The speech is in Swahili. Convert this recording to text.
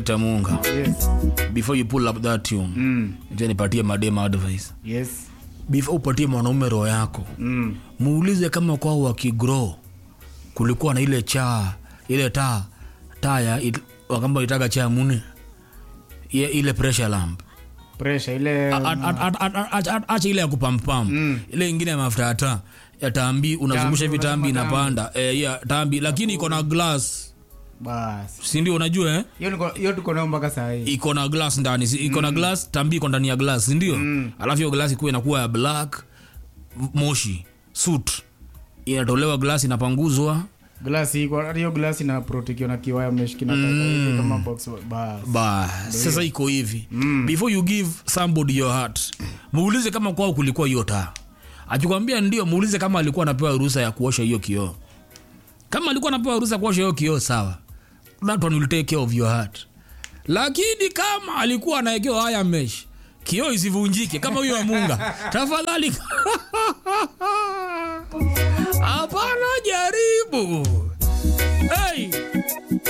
selector munga yes before you pull up that tune mm. acha nipatie madema advice yes before upatie mwanaume roho yako mm. muulize kama kwao wakigrow kulikuwa na ile chaa ile taa taa ya it- wakamba itaka cha mune ile, ile pressure lamp pressure ile A- a- a- a- a- a- a- acha ile ya kupampam ile ingine ya mafuta ya taa ya tambi unazungusha hivi tambi unasema inapanda eh, ya tambi lakini iko na glass basi sindio unajua eh? hiyo niko- hiyo tuko nayo mpaka saa hii iko na glass ndani si- iko na glass tambi iko ndani ya glass sindio Mm. alafu hiyo glass ikuwa inakuwa ya black moshi suit inatolewa glass inapanguzwa glasi iko hata hiyo glasi na protekiwa na kiwaya meshikina mm. kama box basi ba sasa iko hivi before you give somebody your heart muulize kama kwao kulikuwa hiyo taa akikwambia ndio muulize kama alikuwa anapewa ruhusa ya kuosha hiyo kioo kama alikuwa anapewa ruhusa ya kuosha hiyo kioo sawa that one will take care of your heart lakini kama alikuwa anaekewa haya mesh kioo isivunjike kama huyo amunga tafadhali hapana jaribu